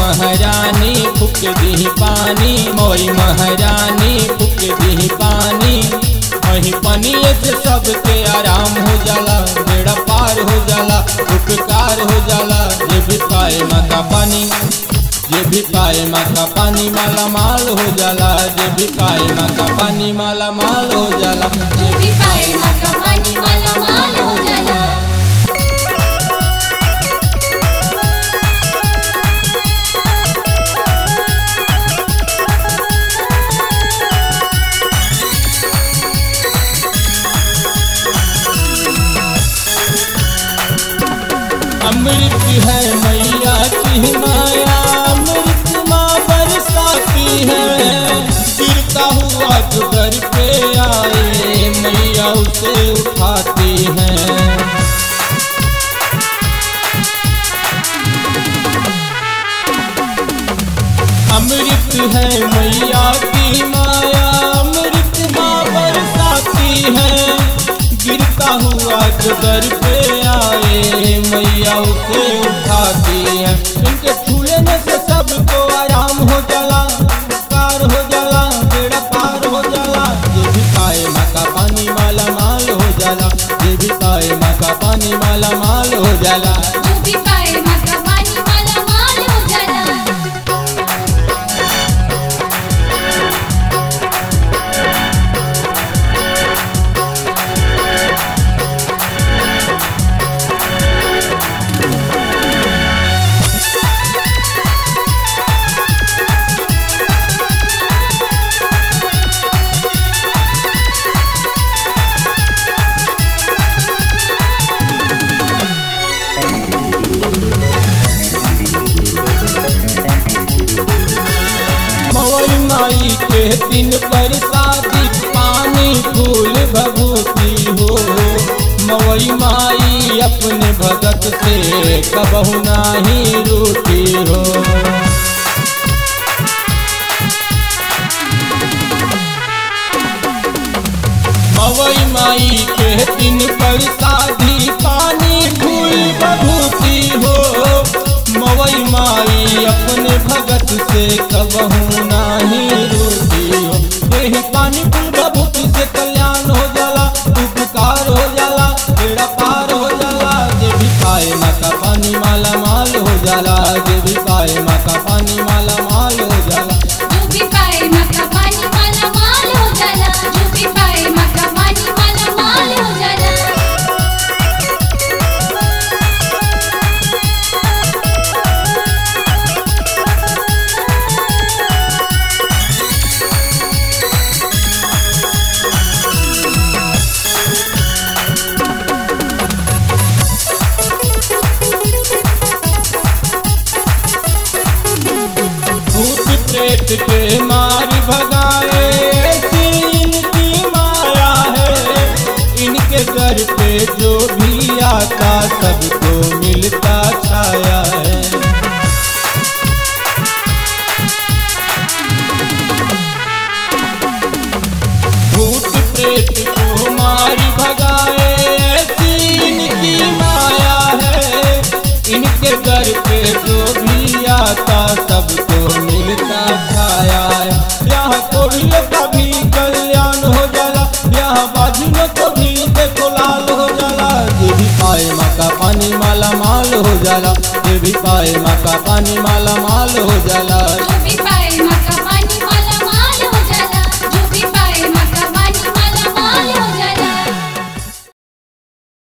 महारानी फूक दी पानी मोई महारानी फूक दी पानी वही पनिए से सबके आराम हो जाला बेड़ा पार हो जाला उपकार हो जाला ये भी पाए माता पानी ये भी पाए माता पानी माला माल हो जाला ये भी पाए माता पानी माला माल हो जाला जो भी पाए माता पानी माला माल हो जाला अमृत है मैया की माया अमृत माँ बरसाती है गिरता हुआ जो दर पे आए मैया उसे उठाती है अमृत है मैया की माया अमृत माँ बरसाती है गिरता हुआ जो दर पे आए मैया उसे उठाती है इनके छूने से सबको आराम हो जाला पार हो जाला बेड़ा पार हो जाला ये भी पाए माँ का पानी माला माल हो जाला ये भी पाए माँ का पानी माला माल हो जाला जो भी पाए माता पानी माला माल हो जाला मवई माई के दिन पर शादी पानी फूल भभूति हो मवई माई अपने भगत से कबहू नाही रूठी हो मवई माई के दिन पर शादी पानी फूल बभूति हो मवई माई अपने भगत से कबहू नाही रूठी हो यही पानी फूल बभूति से कल्याण हो जाला उपकार हो जाला बेड़ा पार हो जाला जे भी पाए माता पानी माला माल हो जाला जे भी पाए माता पानी माला माल हो जाला जो भी पाए माता पानी माला माल हो जाला जो भी पाए माता पानी माला माल हो जाला भूत प्रेत के मार भगाए ऐसी इनकी माया है इनके घर पे जो भी आता सबको मिलता छाया है भूत प्रेत को मार भगाए ऐसी इनकी माया है इनके घर पे जो भी आता सबको मिलता छाया है यहाँ कोड़ियों का भी कल्याण हो जाला यहाँ बाजियों को भी देखो लाल हो जाला ये भी पाए माँ का पानी माला माल हो जाला ये भी पाए माँ का पानी माला माल हो जाला जो भी